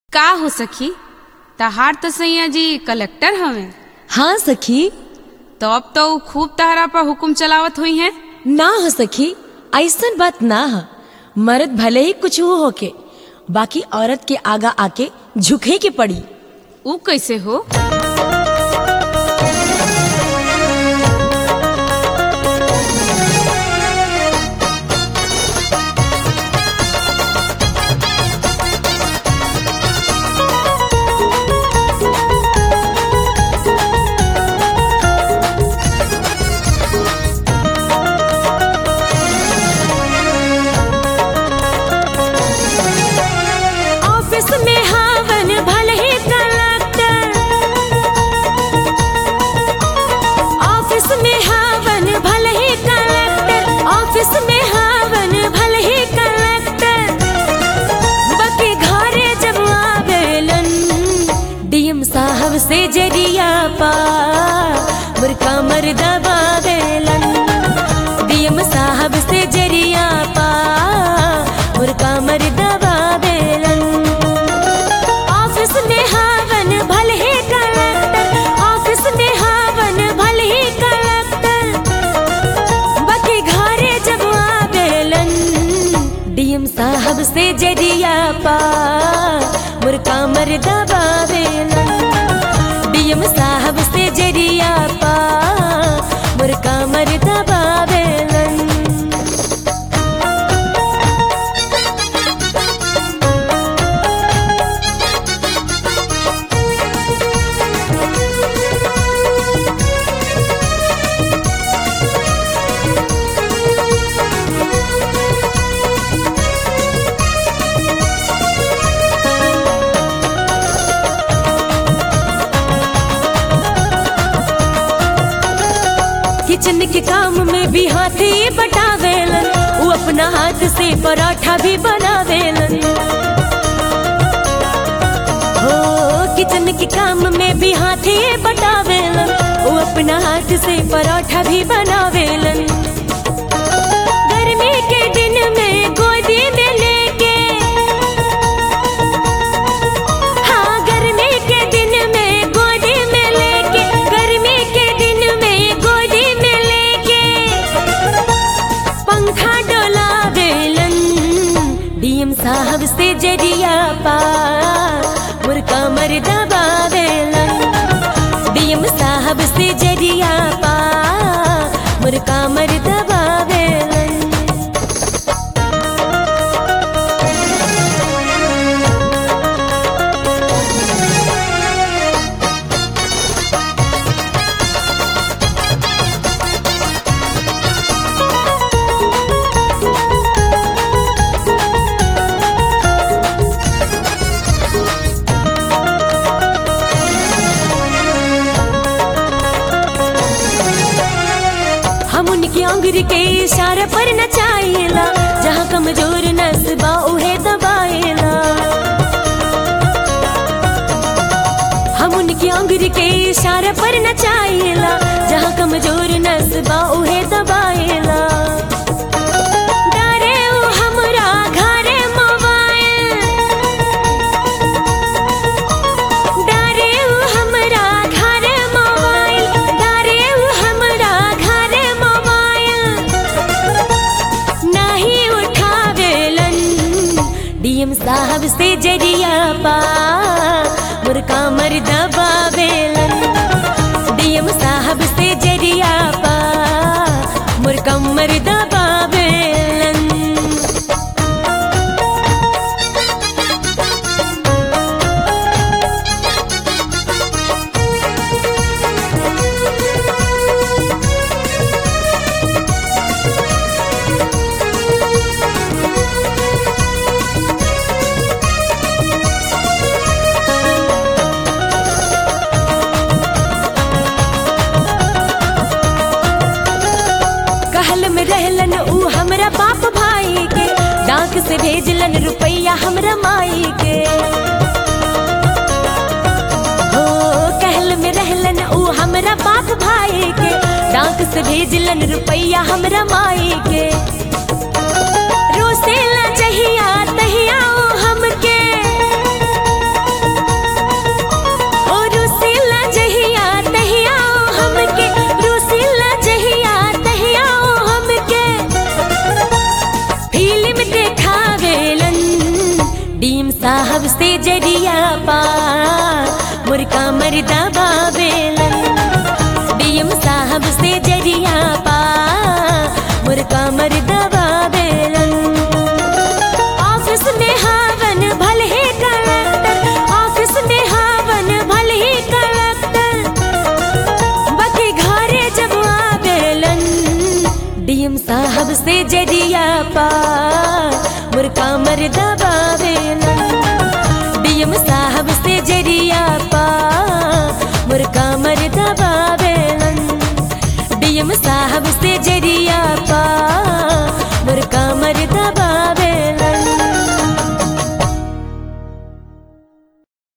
का हो सखी तहार तो सैया जी कलेक्टर हवे हाँ सखी तो अब तो ऊ खूब तहरा पर हुकुम चलावत हुई हैं ना हो सखी ऐसन बात ना ह मर्द भले ही कुछ हो होके बाकी औरत के आगा आके झुके के पड़ी ऊ कैसे हो ऑफिस में हावन भले ही कलेक्टर ऑफिस में हावन भले ही कलेक्टर ऑफिस में हावन भले ही कलेक्टर बाकी घरे जब आवेलन डीएम साहब से जरिया पा मुर्का मर दबावेलन डीएम साहब से जरिया पा मुर्का मर दबावेलन ऑफिस में हावन भले ही कलेक्टर ऑफिस में हावन भले ही कलेक्टर बाकी घरे जब आवेलन डीएम साहब से जरिया पा मुर्का मर दबावेलन डीएम साहब से जरिया पा मुर्का मर दबावेलन किचन के काम में भी हाथी बटावेलन वो अपना हाथ से पराठा भी बनावेलन हो किचन के काम में भी हाथी बटावेलन वो अपना हाथ से पराठा भी बनावेलन गर्मी के दिन में गोदी में लेके हाँ गर्मी के दिन में गोदी में लेके गर्मी के दिन में गोदी में लेके पंखा डोलावेलन डीएम साहब से जरिया पा मुर्का मर दबावेलन डीएम साहब से जरिया पा मुर्का मर दबावेलन हम उनकी अंगुरी के इशारे पर नचाइला जहाँ कमजोर नसबा उहे दबाइला हम उनकी अंगुरी के इशारे पर नचाइला जहाँ कमजोर नसबा उहे दबाइला डारे उ हमरा घरे मोबाइल डारे उ हमरा घरे मोबाइल डारे उ हमरा घरे मोबाइल नहीं उठावेलन डीएम साहब से जरिया पा मुर्का मर दबावेलन डीएम साहब से जरिया पा मुर्का मर दबावेलन कहल में रहलन ऊ हमरा बाप भाई के डाक से भेजलन रुपैया हमरा माई के हो कहल में रहलन ऊ हमरा बाप भाई के डाक से भेजलन रुपैया हमरा माई के रोसेला जहिया तहिया ओ हमके से जरिया पा मुर्का मरदा बाबेलन डीएम साहब से जरिया पा मुर्का मरदा